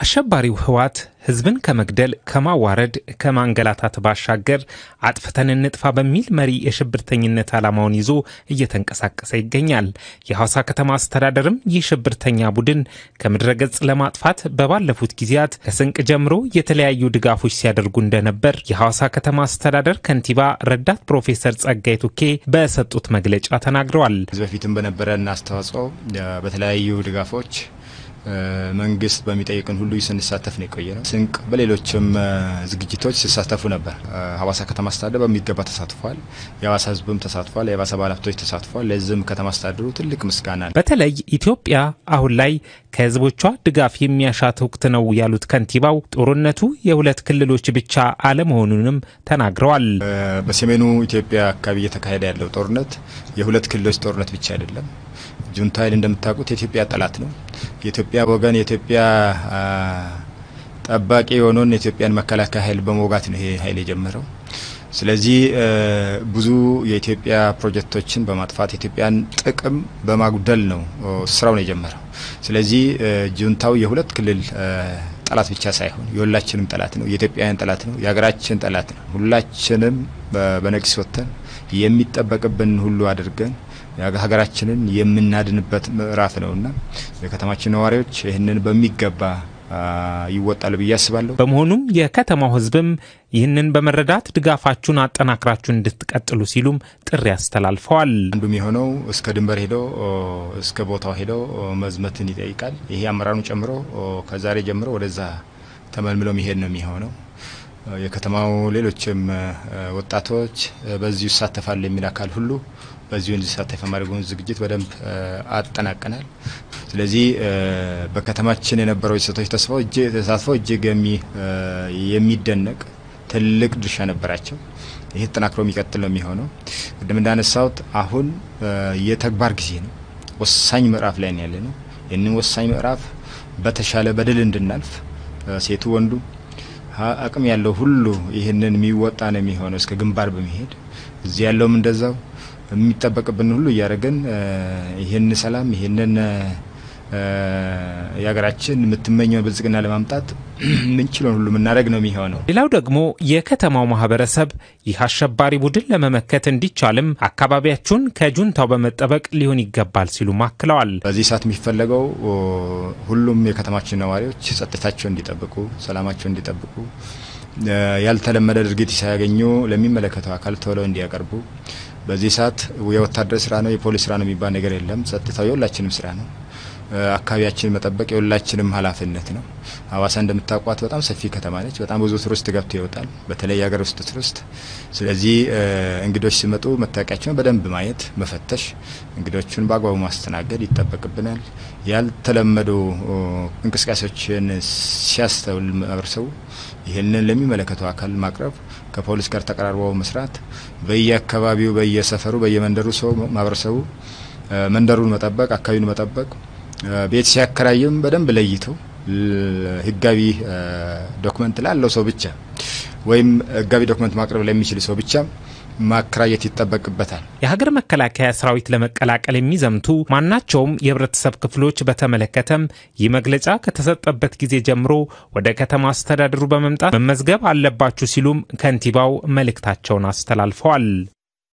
አሸባሪው ህወሓት ህዝብን ከመግደል ከማዋረድ፣ ከማንገላታት ባሻገር አጥፍተን እንጥፋ በሚል መሪ የሽብርተኝነት ዓላማውን ይዞ እየተንቀሳቀሰ ይገኛል። የሐዋሳ ከተማ አስተዳደርም ይህ ሽብርተኛ ቡድን ከምድረ ገጽ ለማጥፋት በባለፉት ጊዜያት ከስንቅ ጀምሮ የተለያዩ ድጋፎች ሲያደርጉ እንደነበር የሐዋሳ ከተማ አስተዳደር ከንቲባ ረዳት ፕሮፌሰር ጸጋይ ቱኬ በሰጡት መግለጫ ተናግረዋል። ከዚህ በፊትም በነበረን አስተዋጽኦ በተለያዩ ድጋፎች መንግስት በሚጠይቅን ሁሉ ስንሳተፍ ነው የቆየ ነው። ስንቅ በሌሎችም ዝግጅቶች ሲሳተፉ ነበር። ሀዋሳ ከተማ አስተዳደር በሚገባ ተሳትፏል። የሀዋሳ ህዝብም ተሳትፏል። የሀዋሳ ባለሀብቶች ተሳትፏል። ለዚህም ከተማ አስተዳደሩ ትልቅ ምስጋና ነው። በተለይ ኢትዮጵያ አሁን ላይ ከህዝቦቿ ድጋፍ የሚያሻት ወቅት ነው ያሉት ከንቲባው ጦርነቱ የሁለት ክልሎች ብቻ አለመሆኑንም ተናግረዋል። በሰሜኑ ኢትዮጵያ አካባቢ እየተካሄደ ያለው ጦርነት የሁለት ክልሎች ጦርነት ብቻ አይደለም። ጁንታ ኃይል እንደምታውቁት የኢትዮጵያ ጠላት ነው። የኢትዮጵያ ወገን የኢትዮጵያ ጠባቂ የሆነውን የኢትዮጵያን መከላከያ ኃይል በመውጋት ነው ይሄ ኃይል የጀመረው። ስለዚህ ብዙ የኢትዮጵያ ፕሮጀክቶችን በማጥፋት የኢትዮጵያን ጥቅም በማጉደል ነው ስራውን የጀመረው። ስለዚህ ጁንታው የሁለት ክልል ጠላት ብቻ ሳይሆን የሁላችንም ጠላት ነው። የኢትዮጵያውያን ጠላት ነው። የሀገራችን ጠላት ነው። ሁላችንም በነቂስ ወጥተን የሚጠበቅብን ሁሉ አድርገን ሀገራችንን የምናድንበት ምዕራፍ ነውና የከተማችን ነዋሪዎች ይህንን በሚገባ ይወጣል ብዬ አስባለሁ። በመሆኑም የከተማው ሕዝብም ይህንን በመረዳት ድጋፋችሁን አጠናክራችሁ እንድትቀጥሉ ሲሉም ጥሪ አስተላልፈዋል። አንዱም የሆነው እስከ ድንበር ሄዶ እስከ ቦታው ሄዶ መዝመትን ይጠይቃል። ይሄ አመራሩን ጨምሮ ከዛሬ ጀምሮ ወደዛ ተመልምሎ መሄድ ነው የሚሆነው። የከተማው ሌሎችም ወጣቶች በዚሁ ይሳተፋል የሚል አካል ሁሉ በዚሁ እንዲሳተፍ የማድረጉን ዝግጅት በደንብ አጠናቀናል። ስለዚህ በከተማችን የነበረው የሴቶች ተሳትፎ እጅግ የሚደነቅ ትልቅ ድርሻ ነበራቸው። ይህ ተጠናክሮ የሚቀጥል ነው የሚሆነው። ቅድም እንዳነሳሁት አሁን የተግባር ጊዜ ነው። ወሳኝ ምዕራፍ ላይ ያለ ነው። ይህንን ወሳኝ ምዕራፍ በተሻለ በድል እንድናልፍ ሴቱ ወንዱ አቅም ያለው ሁሉ ይህንን የሚወጣ ነው የሚሆነው እስከ ግንባር በመሄድ እዚህ ያለውም እንደዛው የሚጠበቅብን ሁሉ እያደረግን ይህን ሰላም ይህንን የሀገራችን የምትመኘው ብልጽግና ለማምጣት ምንችለውን ሁሉ የምናደርግ ነው የሚሆነው። ሌላው ደግሞ የከተማው ማህበረሰብ ይህ አሸባሪ ቡድን ለመመከት እንዲቻልም አካባቢያችሁን ከጁንታው በመጠበቅ ሊሆን ይገባል ሲሉ አክለዋል። በዚህ ሰዓት የሚፈለገው ሁሉም የከተማችን ነዋሪዎች ጸጥታቸው እንዲጠብቁ፣ ሰላማቸው እንዲጠብቁ ያልተለመደ ድርጊት ሳያገኙ ለሚመለከተው አካል ቶሎ እንዲያቀርቡ በዚህ ሰዓት የወታደር ስራ ነው የፖሊስ ስራ ነው የሚባል ነገር የለም። ጸጥታው የሁላችንም ስራ ነው። አካባቢያችን መጠበቅ የሁላችንም ኃላፊነት ነው። ሀዋሳ እንደምታውቋት በጣም ሰፊ ከተማ ነች። በጣም ብዙ ቱሪስት ገብቶ ይወጣል፣ በተለይ የሀገር ውስጥ ቱሪስት። ስለዚህ እንግዶች ሲመጡ መታወቂያቸውን በደንብ ማየት፣ መፈተሽ፣ እንግዶቹን በአግባቡ ማስተናገድ ይጠበቅብናል። ያልተለመዱ እንቅስቃሴዎችን ሲያስተውል ማህበረሰቡ ይህንን ለሚመለከተው አካል ማቅረብ፣ ከፖሊስ ጋር ተቀራርበው መስራት፣ በየአካባቢው በየሰፈሩ በየመንደሩ ሰው ማህበረሰቡ መንደሩን መጠበቅ፣ አካባቢውን መጠበቅ ቤት ሲያከራይም በደንብ ለይተው ህጋዊ ዶክመንት ላለው ሰው ብቻ ወይም ህጋዊ ዶክመንት ማቅረብ ለሚችል ሰው ብቻ ማከራየት ይጠበቅበታል። የሀገር መከላከያ ሰራዊት ለመቀላቀል የሚዘምቱ ማናቸውም የህብረተሰብ ክፍሎች በተመለከተም ይህ መግለጫ ከተሰጠበት ጊዜ ጀምሮ ወደ ከተማ አስተዳደሩ በመምጣት መመዝገብ አለባችሁ ሲሉም ከንቲባው መልእክታቸውን አስተላልፈዋል።